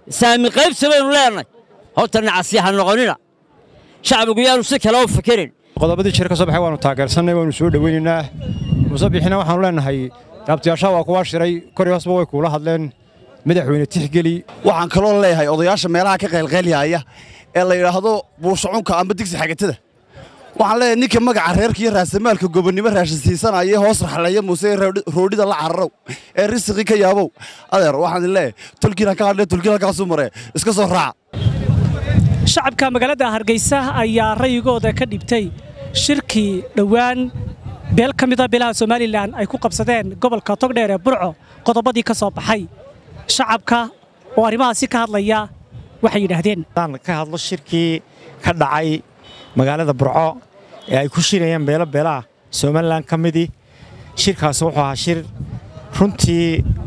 saami qaybsi baynu leenahay horta nacasya ha noqonina shacbigu yaanu si kale u fikirin qodobadii jir ka soo baxay waanu taageersannay waanu soo dhoweynaynaa musabixina waxaanu leenahay raabtiyaashaa waa kuwaa shiray kor iyo hoosba way kuula hadleen madaxweyne tixgeli waxaan kaloo leeyahay odayaasha meelaha ka qaylqaylyaaya ee la yidhaahdo buushacunka amba digsi xagatada waxaan leeyahay ninka magaca reerka iyo raasamaalka gobonnimo raashinsiisanaya hoos raxleeya muuse roodhida la cararow ee risiqii ka yaabow adeer waxaan idin leeyahay tolkiina ka hadlee tolkiin halkaasuu maree iska soo raaca shacabka magaalada hargeysa ayaa rayigooda ka dhibtay shirkii dhowaan beel ka mida beelaha somalilan ay ku qabsadeen gobolka togdheer ee burco qodobadii ka soo baxay shacabka oo arrimahaasi ka hadlaya waxay yidhaahdeen ka hadlo shirkii ka dhacay magaalada burco ee ay ku shirayeen beelo beelaha somalilan ka midii shirkaas wuxuu ahaa shir runtii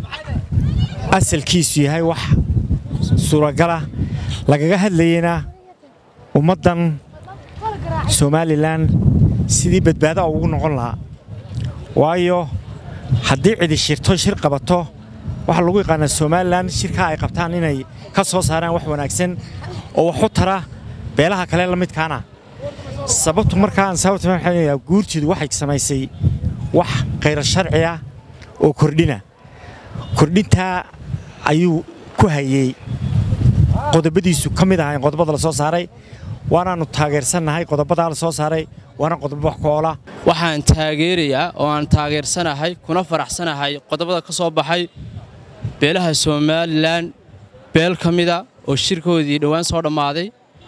asalkiisu yahay wax suuragala lagaga hadlayeyna ummaddan somalilan sidii badbaada ugu noqon lahaa waayo haddii cidi shirto shir qabato waxaa lagu yaqaanaa somalilan shirkaa ay qabtaan inay ka soo saaraan wax wanaagsan oo wax u tara beelaha kale la midkaana sababtu markaan sababta guurtiidu waxay samaysay wax khayra sharci ah oo kordhina kordhintaa ayuu ku hayey qodobadiisu ka mid ahayn qodobada la soo saaray waanaannu taageersannahay qodobadaa la soo saaray waana qodobo wax ku oola waxaan taageerayaa oo aan taageersanahay kuna faraxsanahay qodobada ka soo baxay beelaha somalilan beel ka mida oo shirkoodii dhowaan soo dhammaaday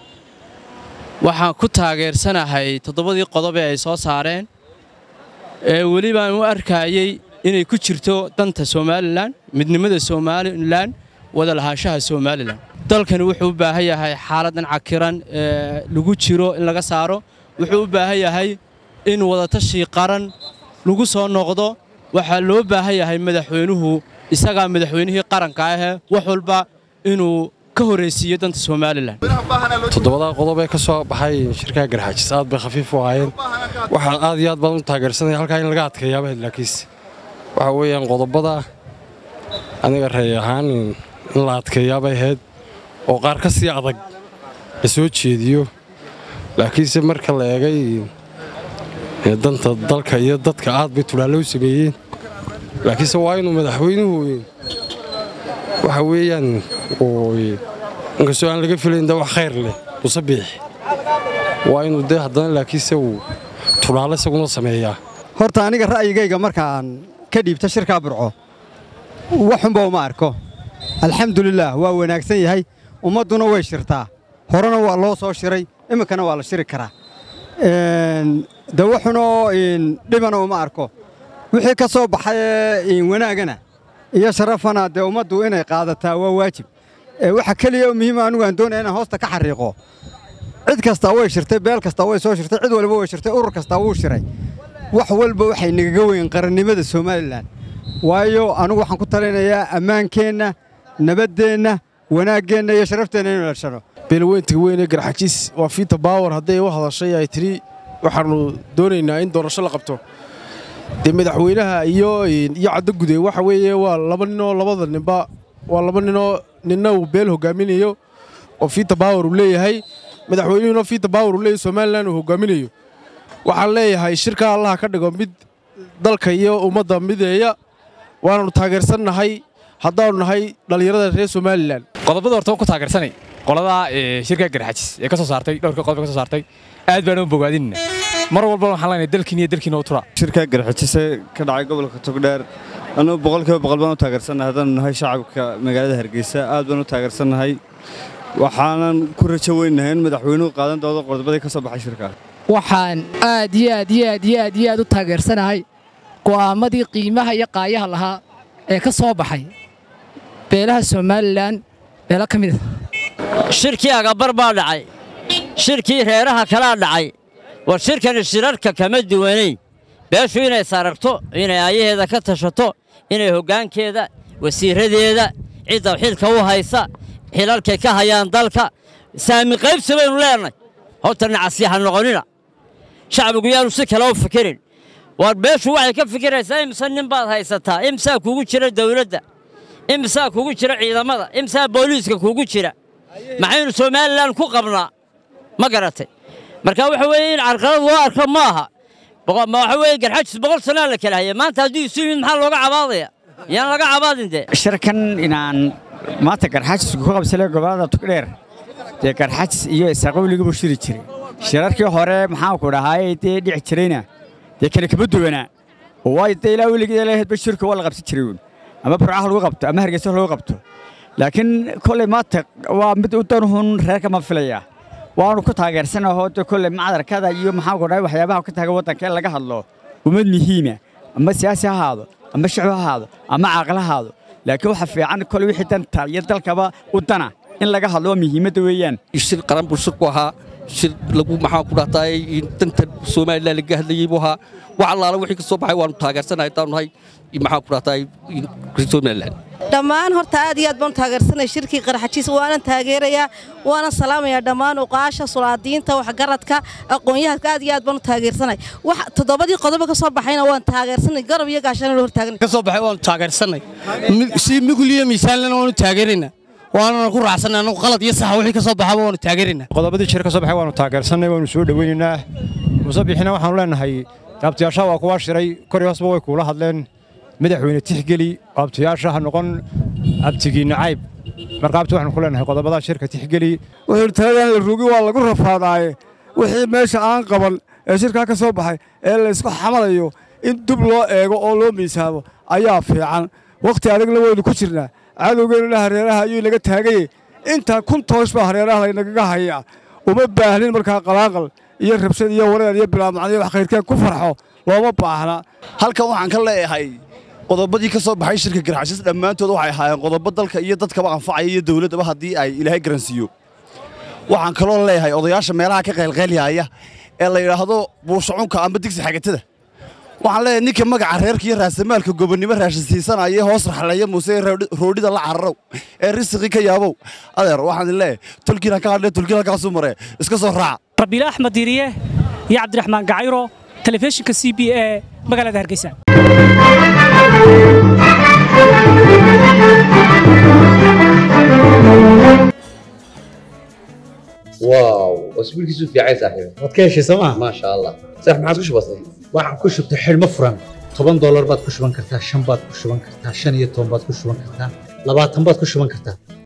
waxaan ku taageersanahay toddobadii qodob ee ay soo saareen ee welibaan u arkayey inay ku jirto danta somalilan midnimada somalilan wada lahaanshaha somalilan dalkani wuxuu u baahan yahay xaaladdan cakiran ee lagu jiro in laga saaro wuxuu u baahan yahay in wadatashi qaran lagu soo noqdo waxaa loo baahan yahay madaxweynuhu isagaa madaxweynihii qaranka ahee wax walba inuu ka horraysiiyo danta somalilan toddobadaa qodob ee ka soo baxay shirkaha garxaajis aad bay khafiif u ahaayeen waxaan aad iyo aad badan u taageersanaya halkaa in laga adkeeyaaba laakiinse waxa weeyaan qodobada aniga reey ahaan in la adkeeyaabay ahayd oo qaar ka sii adag la soo jeediyo laakiinse marka la eegay danta dalka iyo dadka aad bay tulaallo u sameeyeen laakiinse waa inuu madaxweynuhu waxa weeyaan inkastoo aan laga filayn de wax khayr leh musabiix waa inuu dee haddana laakiinse uu tulaalo isaguna sameeyaa horta aniga ra'yigayga markaan ka dhiibta shirkaa burco waxunba uma arko alxamdulilaah waa wanaagsan yahay ummadduna way shirtaa horena waa loo soo shiray iminkana waa la shiri karaa de wuxunoo dhibana uma arko wixii ka soo baxay wanaagana iyo sharafana dee ummaddu inay qaadataa waa waajib waxa keliya oo muhiima anigu aan doonaya inaan hoosta ka xariiqo cid kastaa way shirtay beel kastaa way soo shirtay cid walba way shirtay urur kastaa wuu shiray wax walba waxay nagaga weyn qarannimada somalilan waayo anugu waxaan ku talinayaa ammaankeenna nabaddeenna wanaaggeenna iyo sharafteenna inu lashano beelweynta weyn ee garxajiis waa fiita baawar hadday u hadashay ay tidhi waxaannu doonaynaa in doorasho la qabto dee madaxweynaha iyo iyo caddagude waxa weeye waa laba ninoo labada ninba waa laba ninoo ninna uu beel hogaaminayo oo fiita baawar uu leeyahay madaxweynuhuna fiita baawar uu leeyahay somalilan uu hogaaminayo waxaan leeyahay shirka allaha ka dhigo mid dalka iyo ummadda mideeya waananu taageersannahay haddaannu nahay dhallinyarada reer somalilan qodobada horta waan ku taageersanay qoladaa shirka garxajis ee ka soo saartay dhowrka qodob ka soo saartay aad baan u bogaadinna mar walba waxaan leenahay dalkiin iyo dalkiina u tura shirka garxajise ka dhacay gobolka togdheer anuu boqolkiiba boqol baan u taageersannahay haddaanu nahay shacabka magaalada hargeysa aad baan u taageersannahay waxaanan ku rajo weynahay in madaxweynuhu qaadan doodo qodobadii ka soo baxay shirka waxaan aad iyo aad iyo aad iyo aad iyo aad u taageersanahay go'aammadii qiimaha iyo qaayaha lahaa ee ka soo baxay beelaha somalilan beelo ka mid a shirkii agabar baa dhacay shirkii reeraha kalaa dhacay war shirkani shirarka kama duwanayn beeshu inay sararto inay aayaheeda ka tashato inay hoggaankeeda wasiirradeeda cidda xilka u haysa xilalkay ka hayaan dalka saami qaybsi baynu leenahay horta nacasya ha noqonina shacbigu yaanu si kale u fikirin war beeshu waxay ka fikiraysaa imse nin baad haysataa imsaa kugu jira dawladda imsaa kugu jira ciidamada imsaa booliiska kugu jira maxaynu somalilan ku qabnaa ma garatay marka waxa weeye in carqalad loo arko ma aha Boqo- ma waxa weeye garxajis boqol sanaa la kala haya maanta hadduu isu yimid maxaa looga cabaadaya yaan laga cabaadin dee shirkan inaan maanta garxaajisku ku qabsale gobolada tugdheer dee garxaajis iyo isaqowligiibuu shiri jiray shirarkii hore maxaanku dhahaayey dee dhici jirayna dee kale kama duwanaa oo waayo dee ilaa weligeed lahaydba shirka waa la qabsan jiray uun ama burcaha lagu qabto ama hargeysa lagu qabto laakiin kolley maanta waa mid u danhun reerka ma filaya waanu ku taageersanahoo dee kolley macdarkada iyo maxaanku dhahay waxyaabaha ka taagan waddanka in laga hadlo ummad muhiima ama siyaasi ha ahaado ama shicib ha ahaado ama caaqil ha ahaado laakiin waxa fiican kolley wixii danta iyo dalkaba u dana in laga hadlo waa muhiimadda weeyaan shir qaran buu shirku ahaa shir lagu maxaa ku dhahtaay danta somalilan laga hadlayey buu ahaa wax allaala wixii ka soo baxay waanu taageersanahay haddaan nahay maxaa ku dhahtaay somalilan dhammaan horta aad iyo aad baan u taageersanay shirkii qarxajiis waanan taageerayaa waanan salaamayaa dhammaan uqaasha sulaadiinta waxgaradka aqoon-yahanka aad iyo aad baan u taageersanay wax toddobadii qodobo ka soo baxayna waan taageersanay garab iyo gaashaan la hortaagan ka soo baxay waanu taageersanay si migul iyo miisaanlena waanu taageeraynaa waanana ku raacsanay anagu qalad iyo sax wixii ka soo baxaba waanu taageeraynaa qodobadii shir ka soo baxay waanu taageersanay waanu soo dhoweynaynaa musabixina waxaanu leenahay abtiyaashaha waa kuwaa shiray kor iyo hoosba way kuula hadleen madaxweyne tixgeli abtiyaasha ha noqon abtigii nacayb marka abti waxaanu ku leenahay qodobada shirka tixgeli wuxuu taladan la rugi waa lagu rafaadaaye wixii meesha aan qaban ee shirkaa ka soo baxay ee laysku xamalayo in dub loo eego oo loo miisaamo ayaa fiican wakhti adagna waynu ku jirnaa cadowgeennuna hareeraha ayuu inaga taagaye intaa kun toosh baa hareeraha laynagaga hayaa uma baahnin markaa qalaaqal iyo rabshad iyo wareer iyo bilaamacniyo wax khayrkeen ku farxo looma baahna halkan waxaan ka leeyahay qodobadii ka soo baxay shirka garxashis dhammaantood waxay ahaayeen qodobo dalka iyo dadkaba anfacaya iyo dowladdaba haddii ay ilaahay garansiiyo waxaan kaloo leeyahay odayaasha meelaha ka qaylqaylyaaya ee la yidhaahdo buushacunka ama digsi xagatada waxaan leeyahay ninka magaca reerka iyo raasamaalka gobonnimo raashin siisanaya hoos raxleeya muuse ee roodhida la cararow ee risiqii ka yaabow adeer waxaan idin leeyahay tolkiina ka hadlee tolkiin halkaasuu maree iska soo raaca rabiile axmed diiriye iyo cabdiraxmaan gacayro telefishinka c b e magaalada hargeysa واو اسبوعك في عايز صاحبي waad ka heshay sooma ما شاء الله صح ما عادش بسيط waxaan ku shubtay xidhmo furan toban doolar baad ku shuban kartaa shan baad ku shuban kartaa shan iyo toban baad ku shuban kartaa labaatan baad ku shuban kartaa